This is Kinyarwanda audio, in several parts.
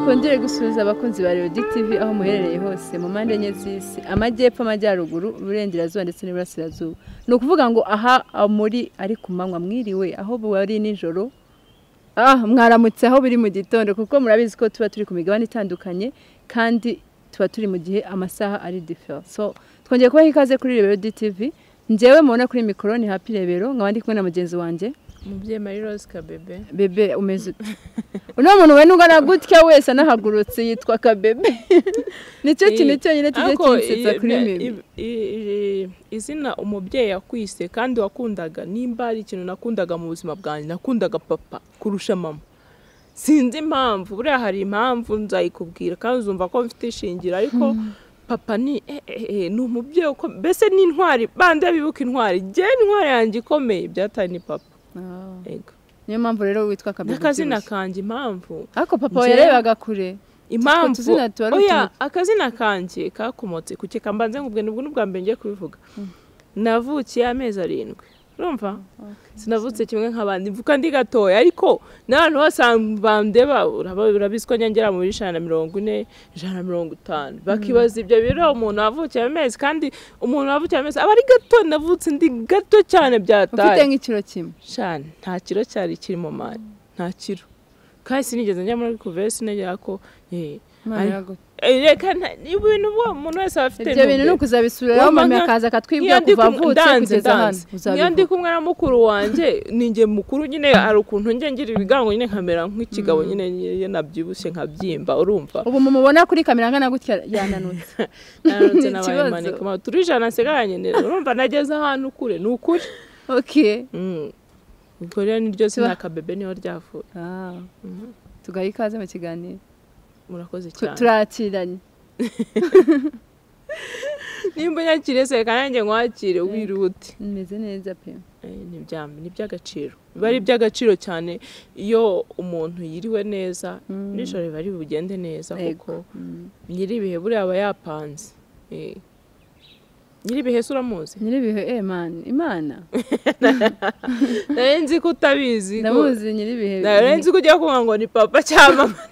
twongere gusuhuza abakunzi ba radiyo tv aho muherereye hose mu mpande enye z'isi amajyepfo amajyaruguru uburengerazuba ndetse n'iburasirazuba ni ukuvuga ngo aha muri ari ku manywa mwiriwe aho bari nijoro ah mwaramutse aho biri mu gitondo kuko murabizi ko tuba turi ku migabane itandukanye kandi tuba turi mu gihe amasaha ari difera so twongeye kubaha ikaze kuri radiyo tv ngewe mubona kuri mikoro ni hapi rebero nkaba ndi kumwe na mugenzi wanjye umubyeyi mari rose kabebe bebe umeze uno muntu we ungana gutya wese anahagurutse yitwa kabebe nicyo kintu cyonyine kijya Ariko kinsetsa i- kuri i- mibi i- i- izina umubyeyi yakwise kandi wakundaga nimba ari ikintu nakundaga mu buzima bwanjye nakundaga papa kurusha mama sinzi impamvu buriya hari impamvu nzayikubwira kandi uzumva ko mfite ishingiro ariko papa ni eh, eh, eh, ni umubyeyi uko mbese ni intwari bande bibuka intwari jye intwari yanjye ikomeye byataye ni papa Ah, Ego. niyo mpamvu rero witwa kabebe n'akazina ubyibushye. kanjye impamvu ariko papa we Njyewe- yarebaga kure impamvu Utwo tuzina tuba ari oya utuntu- akazina kanjye kakomotse ku keka mbanze nkubwe nibwo n'ubwa mbere ngiye kubivuga navukiye amezi arindwi urumva sinavutse kimwe nk'abandi mvuka ndi gatoya ariko n'abantu bose bandeba uraba- urabizi ko nyongera muri ijana na mirongo ine ijana na mirongo itanu bakibaza ibyo biro umuntu wavukiye amezi kandi umuntu wavukiye amezi aba ari gato navutse ndi gato cyane byataye ufite nk'ikiro kimwe shana nta kiro cyari kiri mu mari nta kiro kandi sinigeze njya muri kuvesi negera ko eh, Imana ari- iraguha. eh, reka nta- ni ibintu uwo muntu wese aba afite ibyo bintu ni ntumbero. ukuzabisubiraho Urumva mama nka- akaza akatwibwira Iyo ndi kuva kumwe- avutse ndanze, kugeza hano ndanze. Iyo ndi uzabivuga kumwe na mukuru wanjye ni njye mukuru nyine hari ukuntu njye ngira ibigango nyine nkamera nk'ikigabo nyine iyo nabyibushye nkabyimba urumva ubu mumubona kuri kamera angana gutya yananutse nanutse Ni nabaye ikibazo. maneka turi ijana nsigaranye neza urumva nageze ahantu kure ni ukuri ok Mm. ubwo rero Tuba- niryo zina kabebe niho ryavuye Ah, Mhm. tugaha ikaze mu kiganiro murakoze Tu- cyane turakiranye nimba unyakiriye seka nanjye nkwakire wirute meze neza pe Eh, ni ibya- ni iby'agaciro biba ari iby'agaciro cyane iyo umuntu yiriwe neza Mm. nijoro biba ari bugende neza kuko Yego. Mm. nyir'ibihe buriya aba yapanze Eh. nyir'ibihe se uramuzi nyiribihe eh man imana nari nzi ko utabizi ko- ndamuzi nyiribihe nari nzi ko ugiye kuvuga ngo ni papa cyangwa mama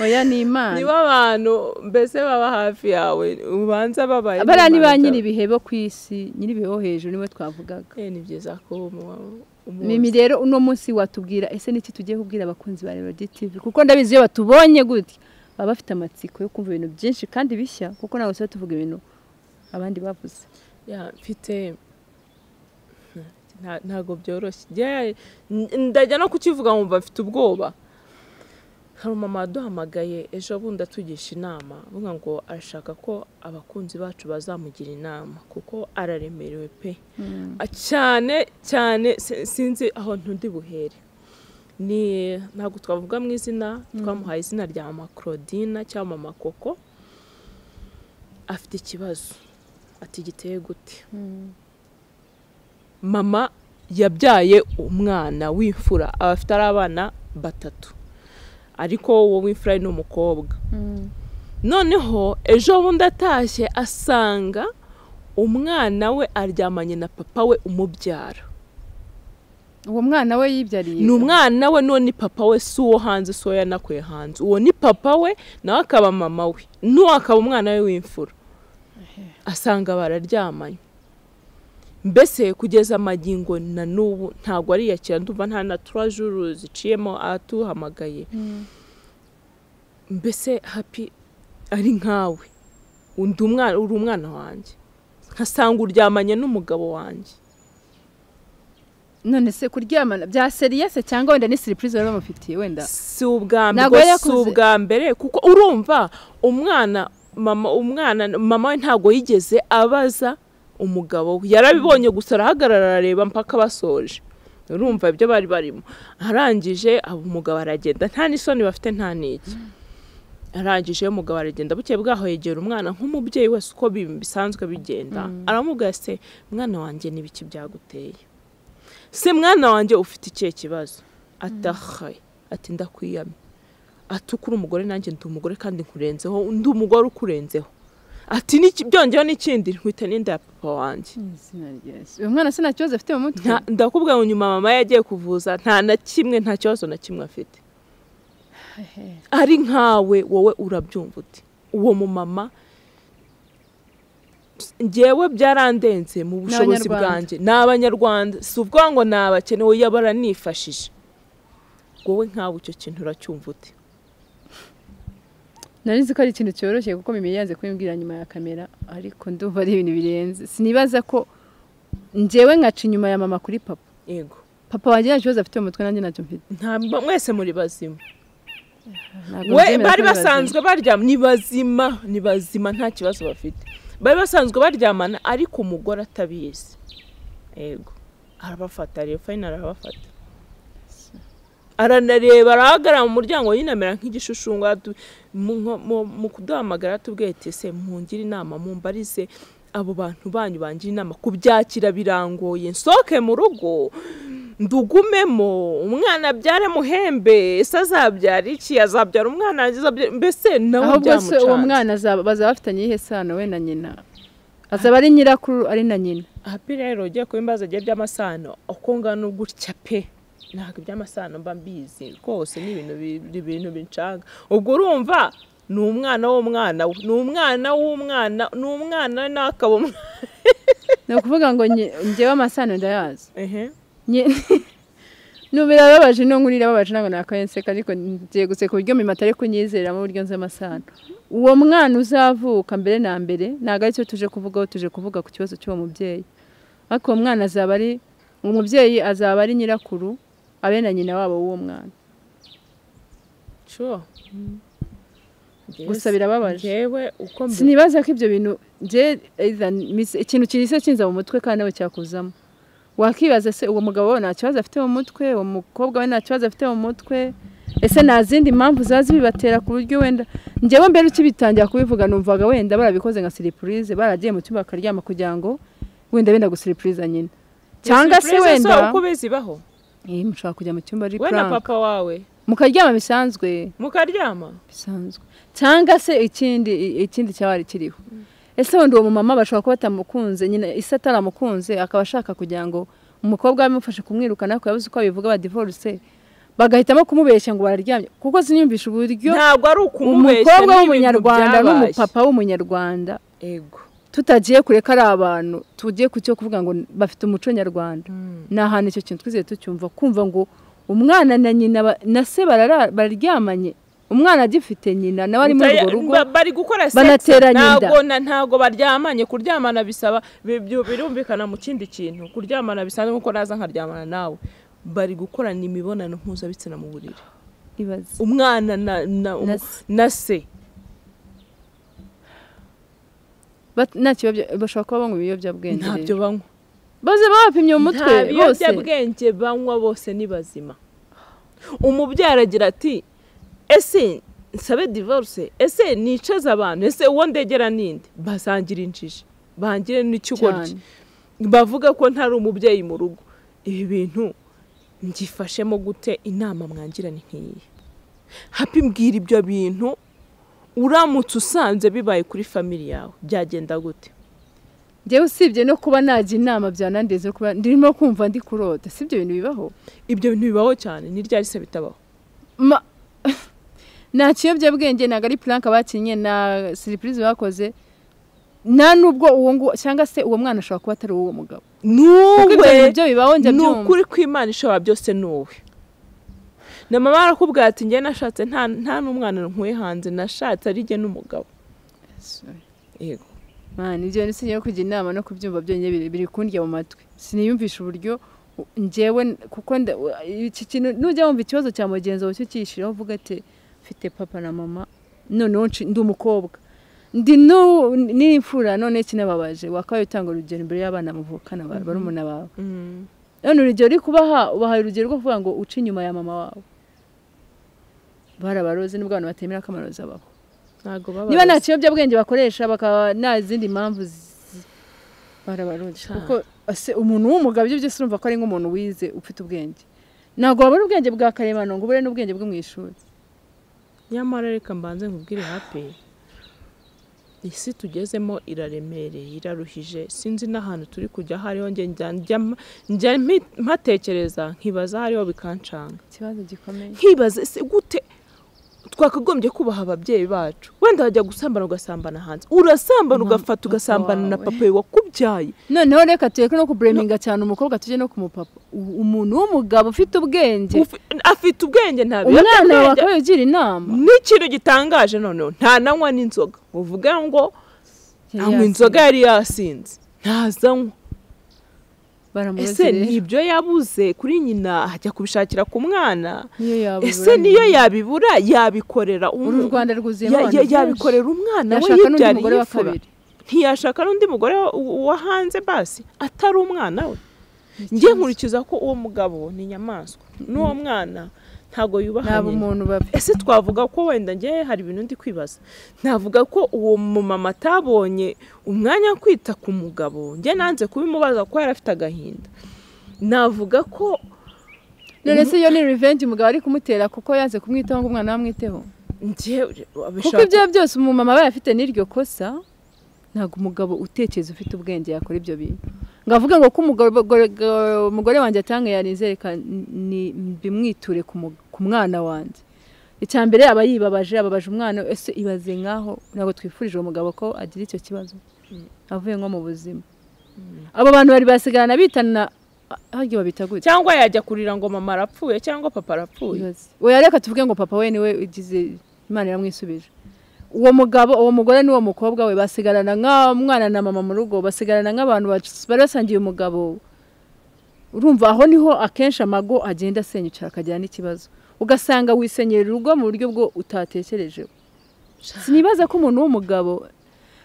oya ni imana nibo abantu mbese baba hafi yawe ubanza babaye bariya ni ba n'imana zabo. nyiribihe bo ku isi nyiribihe bo hejuru nibo twavugaga Eh, ni byiza ko umu- umunsi- mimi rero uno munsi watubwira ese niki tugiye kubwira abakunzi ba radiyo tv kuko ndabizi iyo batubonye gutya baba bafite amatsiko yo kumva ibintu byinshi kandi bishya kuko ntabwo tuba tuvuga ibintu abandi bavuze Ya, mfite nta- ntago byoroshye Njye- n- ndajya no kukivuga nkumva mfite ubwoba hari umumama waduhamagaye ejo bundi atugisha inama avuga ngo arashaka ko abakunzi bacu bazamugira inama kuko araremerewe pe Ah, cyane cyane si- sinzi aho ntundi buhere ni ntabwo twavuga mu izina twamuhaye izina rya mama claudine cyangwa mama koko afite ikibazo ati giteye gute mama yabyaye umwana w'imfura aba afite ari abana batatu ariko uwo w'imfura ni umukobwa noneho ejo bundi atashye asanga umwana we aryamanye na papa we umubyara uwo mwana we yibyariye ni umwana we none ni papa we si uwo hanze si uwo yanakuye hanze uwo ni papa we nawe akaba mama we n'uwo akaba umwana we w'imfura asanga bararyamanye mbese kugeza amagingo na n'ubu ntabwo ariyakira ndumva nta na turajuru ziciyemo atuhamagaye mbese hapi ari nkawe undi umwana uri umwana wanjye nkasanga uryamanye n'umugabo wanjye none se kuryamana bya seriyese cyangwa wenda ni siripurize bari bamufitiye wenda si ubwa Ntabwo mbere si yakuze. ubwa mbere kuko urumva umwana mama umwana mama we ntabwo yigeze abaza umugabo we yarabibonye gusa arahagarara arareba mpaka basoje urumva ibyo bari barimo arangije abo umugabo aragenda nta n'isoni bafite nta n'iki arangije umugabo aragenda bukeye bwaho yegera umwana nk'umubyeyi wese uko bi- bisanzwe bigenda aramubwira se mwana wanjye n'ibiki byaguteye se mwana wanjye ufite ikihe kibazo atahaye ati ndakwiyamye ati ukuri umugore nanjye ndi umugore kandi nkurenzeho ndi umugore ukurenzeho ati "N'iki- byongeyeho n'ikindi nkwita n'inda ya papa wanjye Izina rya Yesu. uyu mwana se nta kibazo afite mu mutwe Nta- ndakubwira ngo nyuma mama yagiye kuvuza nta na kimwe nta kibazo na kimwe afite ari nkawe wowe urabyumva uti uwo mumama ngewe byarandenze mu bushobozi N'abanyarwanda. bwanjye ni abanyarwanda si ubwo ngo ni abakene wowe baranifashije wowe nkawe icyo kintu uracyumva uti nari nzi ko ari ikintu cyoroshye kuko mimi yanze kubimbwira nyuma ya kamera ariko ndumva ari ibintu birenze sinibaza ko njyewe nkaca inyuma ya mama kuri papa yego papa wanjye nta kibazo afite mu mutwe nanjye ntacyo mfite nta mwese muri bazima Ntabwo we nzemera ko bari bibaze. basanzwe baryama ni bazima ni bazima nta kibazo bafite bari basanzwe baryamana ariko umugore atabizi yego arabafata rero fayini arabafata aranareba arahagarara mu muryango yinamera nk'igishushu mu kuduhamagara tubwiye ati se mungire inama mumbarize abo bantu banyu bangira inama kubyakira birangoye nsoke mu rugo ndugumemo umwana abyara muhembe ese azabyara iki azabyara umwana yagize abyara- mbese nawe ahubwo se uwo byamucanze mwana azaba- bazaba bafitanye iyihe sano we na nyina azaba ari nyirakuru ari na nyina hapi rero ugiye kuba imbaza igihe by'amasano uko ngana gutya pe ntabwo iby'amasano mba mbizi rwose ni ibintu bi- ni ibintu binshaka ubwo urumva ni umwana w'umwana we ni umwana w'umwana ni umwana n'akaba umwana ni ukuvuga ngo nge- njyewe amasano ndayazi ehe Nye- nubira ababaje no nkurira ababaje ntabwo nakayenseka ariko ngiye guseka uburyo mima atari kunyizera mu buryo nzi amasano uwo mwana uzavuka mbere na mbere ntabwo aricyo tuje kuvugaho tuje kuvuga ku kibazo cy'uwo mubyeyi ariko uwo mwana azaba ari uwo mubyeyi azaba ari nyirakuru abe na nyina wabo w'uwo mwana sure Gusa birababaje. njyewe uko mbi sinibaza ko ibyo bintu nge either mis- ikintu kinise kinza mu mutwe kandi nawe cyakuzamo wakibaza se uwo mugabo we nta kibazo afite mu mutwe uwo mukobwa we nta kibazo afite mu mutwe ese nta zindi mpamvu zaza bibatera ku buryo wenda njyewe mbere ukibitangira kubivuga numvaga wenda barabikoze nka siripurize baragiye mu cyumba bakaryama kugira ngo wenda benda gusiripuriza nyina cyangwa se Surprise wenda so uko bizibaho Eh, mushobora kujya mu cyumba ari we na prank. papa wawe mukaryama bisanzwe mukaryama bisanzwe cyangwa se ikindi ikindi cyaba ari kiriho ese wenda uwo mumama bashobora kuba batamukunze nyine ise ataramukunze akaba ashaka kugira ngo umukobwa we amufashe kumwirukana ko yabuze uko abivuga badivorce bagahitamo kumubeshya ngo bararyamye kuko sinyumvisha uburyo ntabwo ari ukumubeshya umukobwa n'ibintu w'umunyarwanda byabaye. n'umupapa w'umunyarwanda ego tutagiye kure ko ari abantu tugiye ku cyo kuvuga ngo bafite umuco nyarwanda Mm. ni ahantu icyo kintu twizeye tucyumva kumva ngo umwana na nyina ba- na se barara- bararyamanye umwana agifite nyina nawe ari muri urwo Utaya- rugo ba- bari gukora sex. banateranye inda. ntabwo na- ntabwo baryamanye kuryamana bisaba bi- bi- birumvikana mu kindi kintu kuryamana bisanzwe nkuko naza nkaryamana nawe bari gukorana imibonano mpuzabitsina mu buriri ibaze umwana na, na, Na na, na se Bat- nta kibabyo- bashobora kuba banywa ibiyobyabwenge ntabyo banywa bose baba bapimye mu mutwe nta bose biyobyabwenge banywa bose ni bazima umubyara agira ati ese nsabe divorce ese nicaze abantu ese uwo ndegera ninde basangira injiji bangire n'ikigoryi cyane bavuga ko ntari umubyeyi mu rugo ibi bintu mbyifashemo gute inama mwangirane nk'iyi hapi mbwira ibyo bintu uramutse usanze bibaye kuri famili yawe byagenda gute njyewe usibye no kuba najya inama byanandenze no kuba ndimo kumva ndi kurota si ibyo bintu bibaho ibyo bintu bibaho cyane ni ryari se bitabaho Ma- nta kiyobyabwenge ntabwo ari puranka bakinnye na siripurize bakoze nta n'ubwo uwo nguwo cyangwa se uwo mwana ashobora kuba atari uwo mugabo kuko ibyo nuwe bintu byo bibaho njya ni byumva ukuri kw'imana ishobora byose ni wowe na mama arakubwira ati njye nashatse nta nta n'umwana nkuye hanze nashatse ari jye n'umugabo yego mwana ibyo bintu sinjye no kujya inama no kubyumva byonyine biri- biri kundya mu matwi siniyumvisha uburyo u- njyewe n- kuko nda- u- iki kintu nujya wumva ikibazo cya mugenzi wawe cyo cyishyiraho uvuga ati mfite papa na mama noneho nci- ndi umukobwa ndi n'u- n'imfura none kinababaje wakabaye utanga urugero imbere y'abana muvukana ba- barumuna bawe Mm. none urugero uri kubaha ubahaye urugero rwo kuvuga ngo uce inyuma ya mama wawe barabaroze nubwo abantu batemera ko amarozi abaho ntabwo baba niba nta kiyobyabwenge bakoresha bakaba nta zindi mpamvu zi- barabaroze Sha. kuko ase umuntu w'umugabo ibyo byose urumva ko ari nk'umuntu wize ufite ubwenge ntabwo wabona ubwenge bwa karemano ngo ubure n'ubwenge bwo mu ishuri nyamara reka mbanze nkubwire hapi isi tugezemo iraremereye iraruhije sinzi n'ahantu turi kujya aho ariho njye njya- njya mpa- njya mpi- mpatekereza nkibaza aho ariho bikancanga ikibazo gikomeye nkibaza ese gute twakagombye kubaha ababyeyi bacu wenda wajya gusambana ugasambana hanze urasambana Na ugafata papa ugasambana na wawe. papa wawe wakubyaye noneho reka tureke no kubureminga cyane umukobwa tujye no ku mupapa U- umuntu w'umugabo ufite ubwenge Ufi- afite ubwenge nta umwana wawe biyobyabwenge akaba yugira inama n'ikintu gitangaje noneho nta nanywa n'inzoga uvuga ngo anywa inzoga yari yasinze ntazanywa ese baramureze rero nibyo yabuze kuri nyina ajya kubishakira ku mwana niyo yabura ese niyo yabibura yabikorera uru umu- rwanda rwuzuyemo ya- abantu ya- benshi. yabikorera umwana we yashaka n'undi mugore yibyariye wa ifura kabiri ntiyashaka n'undi mugore wa- wa hanze basi atari umwana we njye nkurikiza ko uwo mugabo ni inyamaswa n'uwo mwana ntabwo yubaha naba nyina umuntu babi ese twavuga ko wenda njye hari ibintu ndi kwibaza navuga ko uwo mumama atabonye umwanya wo kwita ku mugabo njye nanze kubimubaza kuko yari afite agahinda navuga ko none se iyo ni revenge umugabo ari kumutera kuko yanze kumwitaho ngo umwana we amwiteho njye kuko abishaka- ibyo byose umumama aba yafite n'iryo kosa ntabwo umugabo utekereza ufite ubwenge yakora ibyo bintu ngo avuge ngo ko umugore gore- umugore wanjye atanga yanizereka ni- bimwiture ku mu- ku mwana wanjye icya mbere aba yibabaje ababaje umwana we, ese ibaze nk'aho ntabwo twifurije uwo mugabo ko agira icyo kibazo avuye nko mu buzima abo bantu bari basigarana bitana harya babita gutya cyangwa yajya kurira ngo mama arapfuye cyangwa papa arapfuye Ibaze. oya reka tuvuge ngo papa we niwe ugize imana iramwisubije uwo mugabo uwo mugore n'uwo mukobwa we basigarana nk'umwana na mama mu rugo basigarana nk'abantu bas- bari basangiye umugabo urumva aho niho akenshi amago agenda asenyuka akagira n'ikibazo ugasanga wisenyera urugo mu buryo bwo utatekereje sinibaza ko umuntu w'umugabo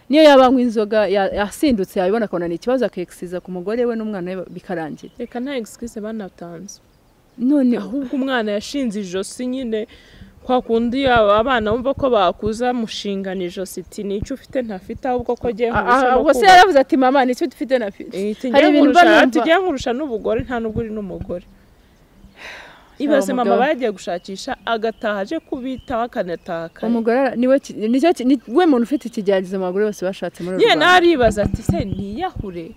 niyo yaba anywa inzoga ya- yasindutse yabibona akabona ni ikibazo akekisiza ku mugore we n'umwana we bikarangira reka nta excuse banatanze none ahubwo umwana yashinze ijosi nyine kwa kundi aba- abana bumva ko bakuza mushingana ijosi iti nicyo ufite ntafite ahubwo ko agiye ubwo se yaravuze ati mama nicyo dufite na fi hari Hari ibintu mba numva- tugiye nkurusha n'ubugore nta nubwo uri n'umugore ibaze mama umugabo. bagiye gushakisha agataha aje kubitaho akanataha kare. umugore ara- niwe ki- nicyo ki- ni- we muntu ufite ikigeragezo abagore bose bashatse muri uru nyine nawe Rwanda aribaza ati se niyahure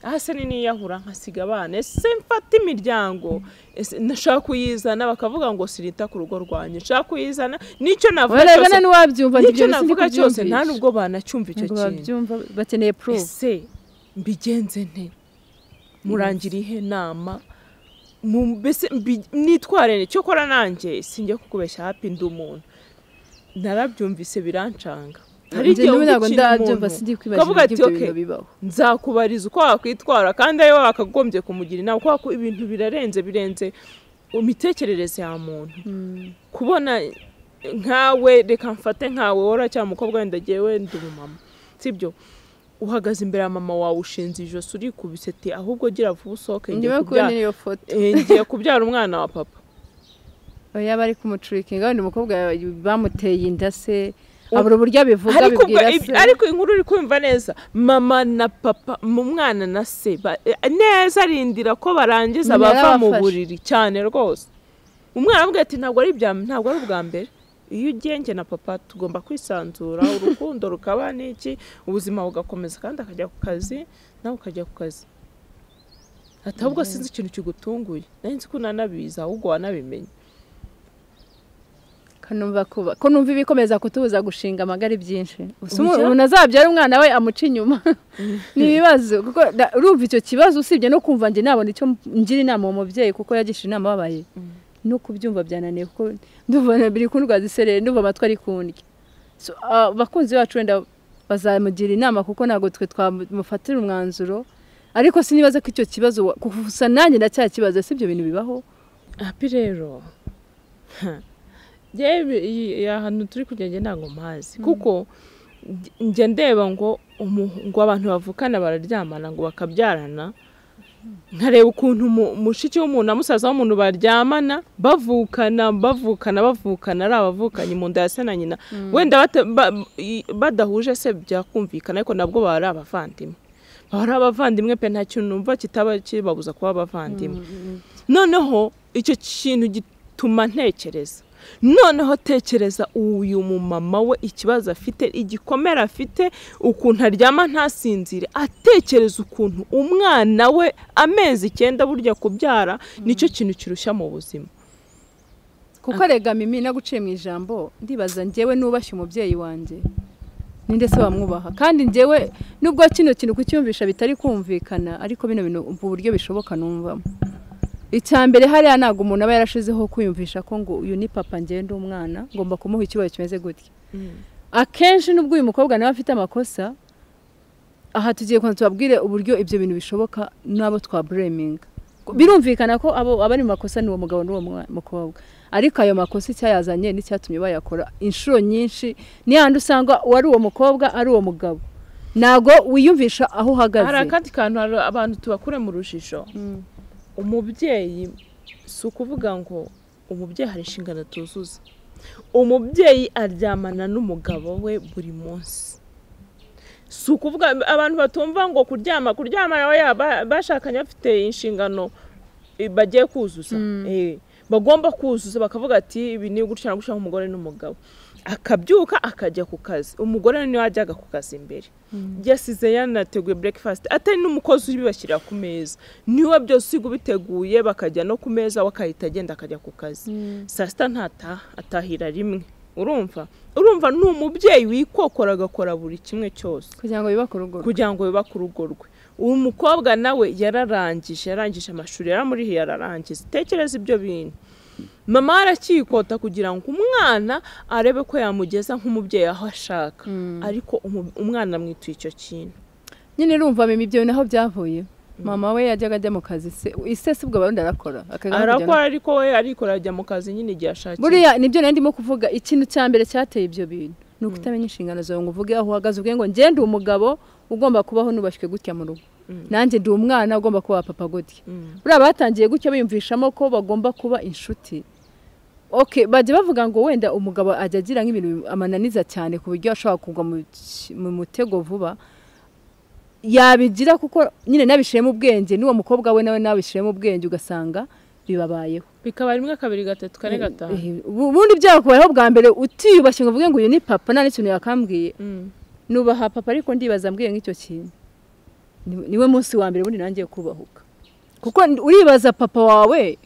aha se ni niyahura nkasiga abana ese mfata imiryango ese nashaka kuyizana bakavuga ngo sirita ku rugo rwanjye nshaka kuyizana nicyo navuga Oya, reka cyose nani wabyumva nicyo ibyo navuga cyose nta nubwo nubwo banacyumva icyo kintu babyumva bakeneye proof ese mbigenze nte murangira ihe nama Mu- mbese mbi- nitware nte cyokora nanjye sinjye kukubeshya hapi ndi umuntu narabyumvise birancanga hari Njye igihe niwe ntabwo wumva ikintu ndabyumva umuntu, sindi ukavuga kwibagirwa ati, ibyo "Okay, bintu bibaho nzakubariza uko wakwitwara kandi ariwe wakagombye kumugira inama kubera ko ibintu birarenze birenze mu mitekerereze ya muntu kubona nkawe reka mfate nkawe wora cyangwa umukobwa wenda agiye wenda umumama sibyo uhagaze imbere ya mama wawe ushinze ijosi urikubise ati ahubwo gira vuba usohoke ngiye njyewe kubona kubyara- niyo foto eh, ngiye kubyara umwana wa papa oya bari kumucurikinga wenda umukobwa bamuteye inda se abura uburyo abivuga ariko ubwo abibwira ibi- se ariko inkuru uri kumva neza mama na papa mu mwana na se ba- eh, neza rindira ko barangiza Nyina bava mu yarabafashe. buriri cyane rwose umwana avuga ati ntabwo ari ibya ntabwo ari ubwa mbere iyo ugiye njye na papa tugomba kwisanzura urukundo rukaba n'iki ubuzima bugakomeza kandi akajya ku kazi nawe ukajya ku kazi ati ahubwo sinzi ikintu kigutunguye nari nzi ko unanabizi ahubwo wanabimenye kanumva kuba ko numva ibikomeza kutubuza gushinga amagara ibyinshi Gusa umu- Ujya? umuntu azabyara umwana we amuca inyuma ni ibibazo kuko da- urumva icyo kibazo usibye no kumva njye nabona icyo m- ngira inama uwo mubyeyi kuko yagisha inama ababaye no kubyumva byananiye kuko ndumva na biri kundwa zisereye ndumva amatwi ari kundya So, ah, abakunzi bacu wenda bazamugira inama kuko ntabwo twe twamufatira umwanzuro ariko sinibaza ko icyo kibazo wa- gusa nanjye ndacyakibaza si ibyo bintu bibaho hapi rero yewe iyi ahantu turi kujya njye ntabwo mpazi kuko nge- njye ndeba ngo umu- ngo abantu bavukana bararyamana ngo bakabyarana nkareba ukuntu umu- mushiki w'umuntu na musaza w'umuntu baryamana bavukana bavukana bavukana ari abavukanyi mu nda ya se na nyina wenda bata- ba- i- badahuje se byakumvikana ariko nabwo baba ari abavandimwe baba ari abavandimwe pe nta kintu numva kitaba kibabuza kuba abavandimwe noneho icyo kintu gituma ntekereza noneho tekereza uyu mumama we ikibazo afite igikomere afite ukuntu aryama ntasinzire atekereza ukuntu umwana we amezi icyenda burya kubyara nicyo kintu kirushya mu buzima kuko rega mimi no guciye mu ijambo ndibaza njyewe nubashye umubyeyi wanjye ninde se wamwubaha kandi njyewe nubwo kino kintu kucyumvisha bitari kumvikana ariko bino bintu umva uburyo bishoboka numvamo icya mbere hariya ntabwo umuntu aba yarashizeho kwiyumvisha ko ngo uyu ni papa ngenda umwana ngomba kumuha ikibazo kimeze gutya akenshi nubwo uyu mukobwa nawe afite amakosa aha tugiye kubanza tubabwire uburyo ibyo bintu bishoboka n'abo twabureminga birumvikana ko abo abari mu makosa ni uwo mugabo n'uwo mwa- mukobwa ariko ayo makosa icyayazanye n'icyatumye bayakora inshuro nyinshi ni handi usanga uwari uwo mukobwa ari uwo mugabo ntabwo wiyumvisha aho hari uhagaze akandi kantu hari abantu tubakure mu rujijo Mm. umubyeyi si ukuvuga ngo umubyeyi hari inshingano tuzuza umubyeyi aryamana n'umugabo we buri munsi si ukuvuga abantu batumva ngo kuryama kuryama nawe yaba- bashakanye bafite inshingano eh, bagiye kuzuza Eh, bagomba kuzuza bakavuga ati ibi ni gutya na gutya nk'umugore n'umugabo akabyuka akajya ku kazi umugore niwe wajyaga ku kazi imbere yasize yanateguye breakfast atari n'umukozi ubibashyirira ku meza niwe byose usiga ubiteguye bakajya no ku meza we akahita agenda akajya ku kazi saa sita ntataha atahira rimwe urumva urumva ni umubyeyi wikokora agakora buri kimwe cyose kugira ngo yubake urugo rwe. kugira ngo yubake urugo rwe uwo mukobwa nawe yararangije yarangije amashuri yaramurihe yararangiza tekereza ibyo bintu mama we aracyikota kugira ngo umwana arebe ko yamugeza nk'umubyeyi aho ashaka ariko umu- umwana amwituye icyo kintu nyine urumva mimi ibyo naho byavuye mama we yajyaga ajya mu kazi se ise si ubwo barundi arakora akajya no kujya no- arakora ariko we arikora ajya mu kazi nyine igihe ashakiye buriya nibyo nari ndimo kuvuga ikintu cya mbere cyateye ibyo bintu ni ukutamenya inshingano zawe ngo uvuge aho uhagaze ubwe ngo ngende uwo mugabo ugomba kubaho nubashywe gutya mu rugo Mm. nanjye ndi umwana ugomba kuba wa papa gutya Mm. buriya batangiye gutya biyumvishamo ko bagomba kuba inshuti okay bajya bavuga ngo wenda umugabo ajya agira nk'ibintu amananiza cyane ku buryo ashobora kugwa mu ki- mu mutego vuba yabigira kuko nyine nabishiremo ubwenge n'uwo mukobwa we nawe nabishiremo ubwenge ugasanga bibabayeho bikaba rimwe kabiri gatatu kane gatanu Eh, ubu- ubundi byakubayeho bwa mbere utiyubashye ngo uvuge ngo uyu ni papa nta n'ikintu yakambwiye Mm. nubaha papa ariko ndibaza ambwiye nk'icyo kintu Ni- niwe munsi wa mbere ubundi nangiye kubahuka kuko n- uribaza papa wawe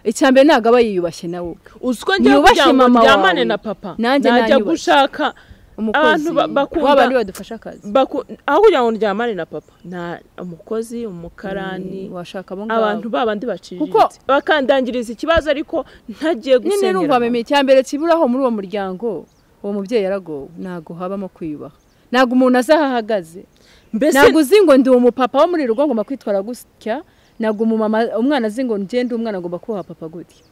icya mbere ntabwo aba yiyubashye nawe uzi ko njya Yubashye kugira ngo mama ndyamane wawe. na papa Nanjye najya nayubashye. gushaka umukozi Abantu ba- bakunda- w'abantu badufasha akazi baku- aho kugira ngo ndyamane na papa na umukozi umukarani Mm, washaka abo ngabo abantu ba bandi baciriritse Kuko- bakandangiriza ikibazo ariko ntagiye nyine numva gusenyera mimi icya mbere kiburaho muri uwo muryango uwo mubyeyi yaragowe ntabwo habamo kwiyubaha ntabwo umuntu azi aho ahagaze mbese ntabwo uzi ngo ndi umupapa wo muri rugo ngomba kwitwara gutya ntabwo umumama umwana azi ngo ngende umwana agomba kubaha papa gutya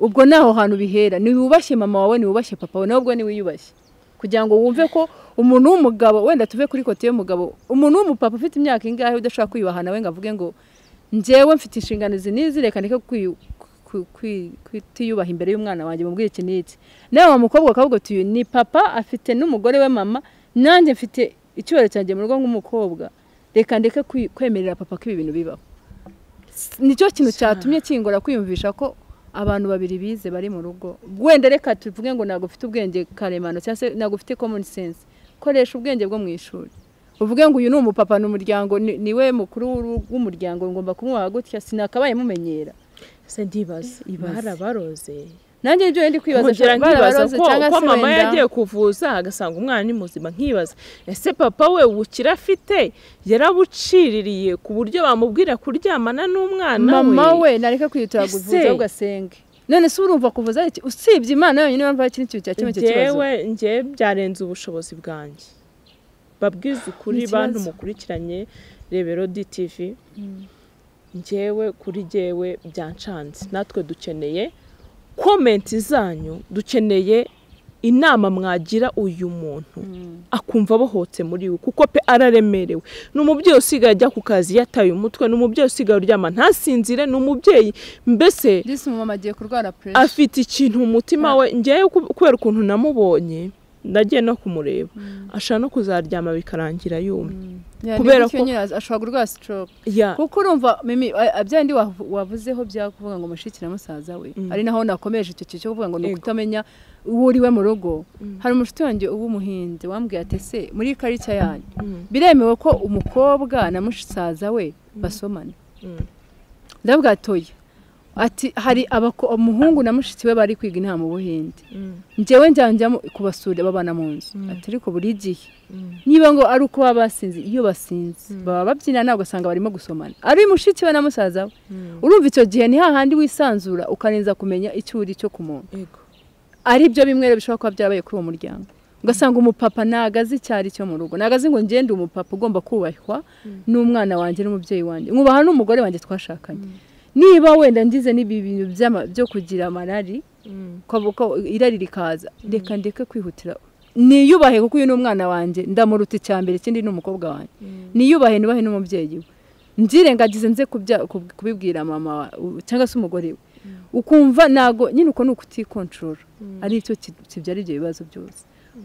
ubwo ni aho hantu bihera ntiwubashye mama wawe ntiwubashye papa wawe nawe ubwo niwiyubashye kugira ngo wumve ko umuntu w'umugabo wenda tuve kuri kote y'umugabo umuntu w'umupapa ufite imyaka ingahe udashobora kwiyubaha nawe ngo avuge ngo njyewe mfite inshingano izi n'izi reka ndeke kwiyu- ku- kwi- kutiyubaha imbere y'umwana wanjye mubwire iki n'iki nawe wa mukobwa akavuga ati uyu ni papa afite n'umugore we mama nanjye mfite icyubahiro cyanjye mu rugo nk'umukobwa reka ndeke kwi- kwemerera papa ko ibi bintu bibaho S- nicyo kintu cyatumye kingora kwiyumvisha ko abantu babiri bize bari mu rugo wenda reka tuvuge ngo ntabwo ufite ubwenge karemano cyangwa se ntabwo ufite common sense koresha ubwenge bwo mu ishuri uvuge ngo uyu ni umupapa ni umuryango ni- niwe mukuru w'uru- w'umuryango ngomba kumwubaha gutya sinakabaye mumenyera se ndibaza Ibaze. barabaroze nanjye ibyo ndi kwibaza nkongera ashobora kuba nkibaza yarabaroze ko cyangwa ko se mama wenda- yagiye kuvuza agasanga umwana ni muzima nkibaza ese papa we ubukire afite yarabuciririye ku buryo bamubwira kuryamana n'umwana mama we nareka kwihutira Ese- kuvuza ugasenge none se urumva kuvuza iki usibye imana yonyine wumva hari ikindi kintu cya kimwe kibazo njyewe njye byarenze ubushobozi bwanjye babwize ukuri Ni ikibazo. bantu mukurikiranye rebero dtv njyewe kuri jyewe byancanze natwe dukeneye komenti zanyu dukeneye inama mwagira uyu muntu akumva abohotse muri we kuko pe araremerewe ni umubyeyi usigaye ajya ku kazi yataye umutwe ni umubyeyi usigaye uryama ntasinzire ni umubyeyi mbese disi umumama agiye kurwara puresha afite ikintu mu mutima we ngewe ku- kubera ukuntu namubonye nagiye no kumureba ashaka no kuzaryama bikarangira yumye kubera kubera ko ko- ashobora kurwara stroke Ya, kuko urumva mimi byandi wavuzeho bya kuvuga ngo mushikira musaza we Mm. ari naho nakomeje icyo kintu cyo kuvuga ngo ni Ego. ukutamenya uwo uri we mu rugo Mm. hari umushuti wanjye w'umuhinzi wambwiye ati ese muri karita yanyu Mm, biremewe ko umukobwa na musaza we basomana mm. ndabwatoye ati hari abako- umuhungu na mushiki we bari kwiga inama ubuhinde Mm, njyewe njyanjyamo kubasura babana mu nzu Mm. ati ariko buri gihe mm, niba ngo ari uko baba basinze iyo basinze Mm. baba babyina nawe ugasanga barimo gusomana ari mushiki we na musaza we mm. urumva icyo gihe ni hahandi wisanzura ukarenza kumenya icyo uri cyo ku muntu Yego. ari byo bimwe rero bishobora kuba byarabaye kuri uwo muryango ugasanga umupapa ntagaze icyo ari cyo mu rugo ntagaze ngo ngende umupapa ugomba kubahwa n'umwana wanjye n'umubyeyi wanjye mwubaha n'umugore wanjye twashakanye niba wenda ngize n'ibi bintu by'ama- byo kugira amarari Mm, ko- ko irari rikaza reka ndeke kwihutira niyubahe kuko uyu ni umwana wanjye ndamuruta icya mbere ikindi ni umukobwa wanjye mm, niyubahe nubahe n'umubyeyi we nzirengagize nze kubya- kub- kubibwira mama wa- u- cyangwa se umugore we ukumva ntago nyine uko ni ukutikontorora mm. ari cyo ki- kibyara ibyo bibazo byose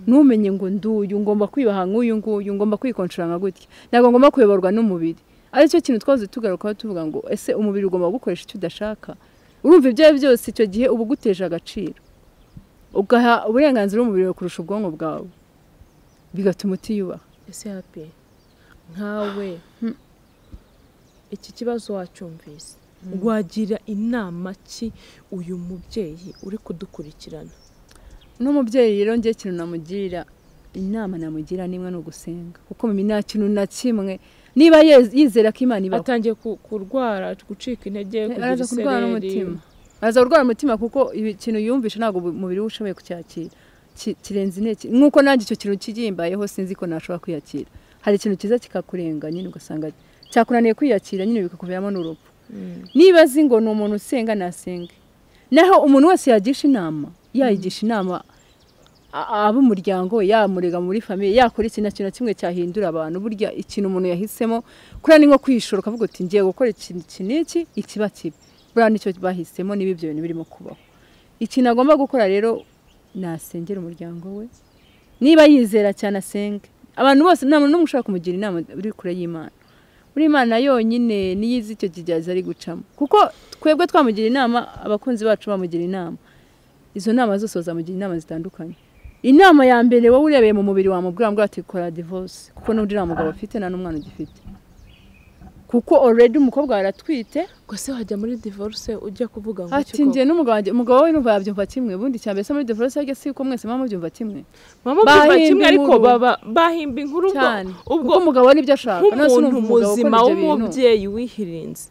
ntumenye ngo nduyu ngomba kwiyubaha nk'uyu nguyu ngomba kwikontorora nka gutya ntabwo ngomba kuyoborwa n'umubiri aricyo kintu twahoze tugarukaho tuvuga ngo ese umubiri ugomba gukoresha icyo udashaka urumva ibyo ari byo byose icyo gihe uba uguteje agaciro ugaha uburenganzira umubiri wawe kurusha ubwonko bwawe bigatuma utiyubaha ese happy nkawe iki kibazo wacyumvise wagira inama ki uyu mubyeyi uri kudukurikirana n'umubyeyi rero njye ikintu namugira inama namugira nimwe ni ugusenga kuko mu nta kintu na kimwe niba yez- yizera ko imana ibaho atangiye ku- kurwara gucika intege kugira araza kurwara isereri n'umutima araza kurwara umutima kuko ibi- ikintu yumvisha ntabwo ubu- umubiri we ushoboye kucyakira Ki- kirenze intege nk'uko nanjye icyo kintu kigimbayeho sinzi ko nashobora kwiyakira hari ikintu cyiza kikakurenga nyine ugasanga cyakunaniye kwiyakira nyine bikakuviramo n'urupfu Mm, niba azi ngo ni umuntu usenga nasenge naho umuntu wese yagisha inama yayigisha inama ab'umuryango yamurega muri famiye yakora ikintu na kimwe na kimwe cyahindura abantu burya ikintu umuntu yahisemo kuriya ni nko kwishora ukavuga uti ngiye gukora ikintu iki n'iki ikiba kibi buriya nicyo bahisemo niba ibyo bintu birimo kubaho ikintu agomba gukora rero nasengera umuryango we niba yizera cyane asenge abantu bose nta muntu n'umwe ushobora kumugira inama uri kure y'imana buri Imana yonyine niyo izi icyo kigeragezo ari gucamo kuko twebwe twamugira inama abakunzi bacu bamugira inama izo nama zose bazamugira inama zitandukanye inama ya mbere wowe urebeye mu mubiri wamubwira ngo ati kora divorce kuko n'undi nta mugabo afite nta n'umwana ugifite kuko already umukobwa wawe aratwite ubwo se wajya muri divorce ujya kuvuga ngo ati iki koko? njye n'umugabo wanjye umugabo we n'umugabo yabyumva kimwe ubundi cyane mbese muri divorce yajya si ko mwese muba mubyumva kimwe Mama ubyumva bahimba kimwe ariko inkuru. baba bahimba inkuru ubwo- cyane kuko ubwo umugabo we n'ibyo ashaka none nk'umuntu sinumva umugabo muzima ukora ibyo bintu w'umubyeyi wihirinze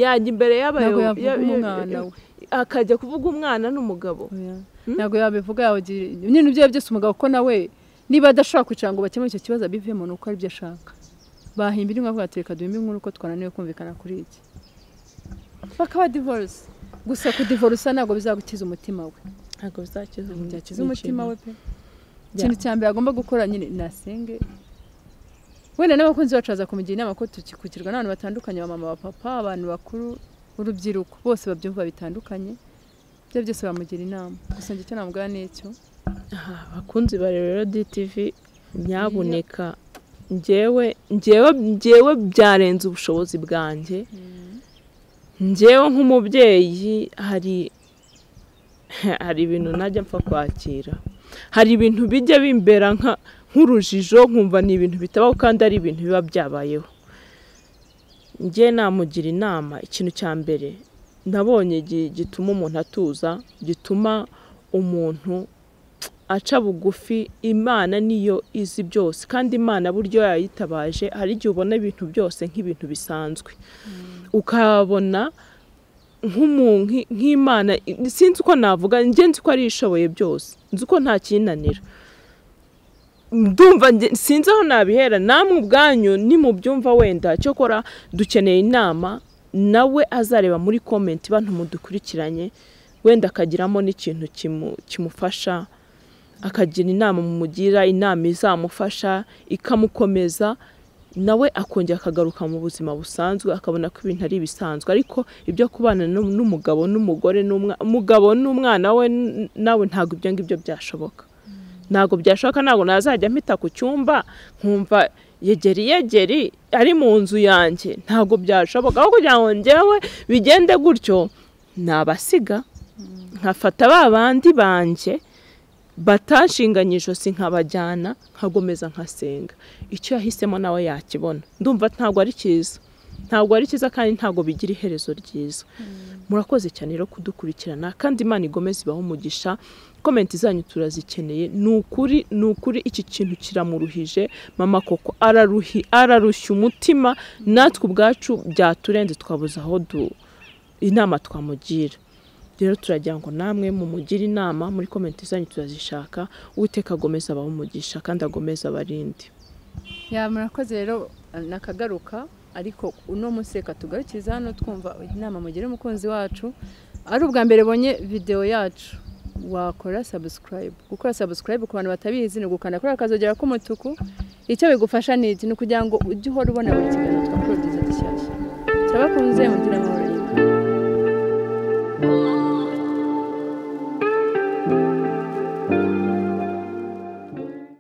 yajya imbere ntabwo y'abayobozi yavuga umwana we akajya kuvuga umwana n'umugabo Hmm? ntabwo yabivuga yabagira nyine ibyo ari byo byose umugabo ko nawe niba adashobora kwicara ngo bakemure icyo kibazo abivemo ni uko aribyo ashaka bahimba inkuru bavuga ati reka duhimbe inkuru ko twananiwe kumvikana kuri iki bakaba divorce gusa kudivorusa ntabwo bizagukiza umutima we ntabwo bizakiza byakiza umutima we pe ikintu cya mbere agomba gukora nyine nasenge wenda n'abakunzi bacu baza kumugira inama ko tukikukirwa n'abantu batandukanye ba mama papa abantu bakuru urubyiruko bose babyumva bitandukanye ibyo byose bamugira inama gusa njye icyo namubwira ni icyo Aha, abakunzi ba rero DTV nyabuneka njyewe njyewe njyewe byarenze ubushobozi bwanjye njyewe nk'umubyeyi hari hari ibintu najya mpfa kwakira hari ibintu bijya bimbera nka nk'urujijo nkumva ni ibintu bitabaho kandi ari ibintu biba byabayeho njye namugira inama ikintu cya mbere nabonye gi- gituma umuntu atuza gituma umuntu aca bugufi imana niyo izi byose kandi imana buryo yayitabaje hari igihe ubona ibintu byose nk'ibintu bisanzwe ukabona nk'umuntu nki- nk'imana sinzi uko navuga njye nzi ko ari ishoboye byose nzi ko nta kinanira ndumva njye- sinzi aho nabihera namwe ubwanyu nimubyumva wenda cyokora dukeneye inama nawe azareba muri komenti bantu mudukurikiranye wenda akagiramo n'ikintu kimu- kimufasha akagira inama mumugira inama izamufasha ikamukomeza nawe akongera akagaruka mu buzima busanzwe akabona ko ibintu ari ibisanzwe ariko ibyo kubana n'u- n'umugabo n'umugore n'umwa- umugabo n'umwana we n- nawe ntabwo ibyo ngibyo byashoboka ntabwo byashoboka ntabwo nazajya mpita ku cyumba nkumva yegeri yegeri ari mu nzu yanjye ntabwo byashoboka aho kugira ngo njyewe bigende gutyo nabasiga nkafata ba bandi banjye batanshinganye ijosi nkabajyana nkagomeza nkasenga icyo yahisemo nawe yakibona ndumva ntabwo ari cyiza ntabwo ari cyiza kandi ntabwo bigira iherezo ryiza murakoze cyane rero kudukurikirana kandi imana igomeze ibaho umugisha komenti zanyu turazikeneye ni ukuri ni ukuri iki kintu kiramuruhije mama koko araruhi ararushya umutima natwe ubwacu byaturenze twabuze aho du inama twamugira rero turagira ngo namwe mumugire inama muri komenti zanyu turazishaka uwiteka agomeza abaho umugisha kandi agomeza abarindi ya murakoze rero nakagaruka ariko uno munsi reka tugarukiriza hano twumva inama mugira umukunzi wacu ari ubwa mbere bonye videwo yacu wakora sabusikarayibu gukora sabusikarayibu ku bantu batabizi ni ugukanda kuri akazogera k'umutuku icyo bigufasha ni iki ni ukugira ngo ujye uhora ubona buri kiganiro twa poroduzi gishyashya turabakunze mugira amahoro y'iwe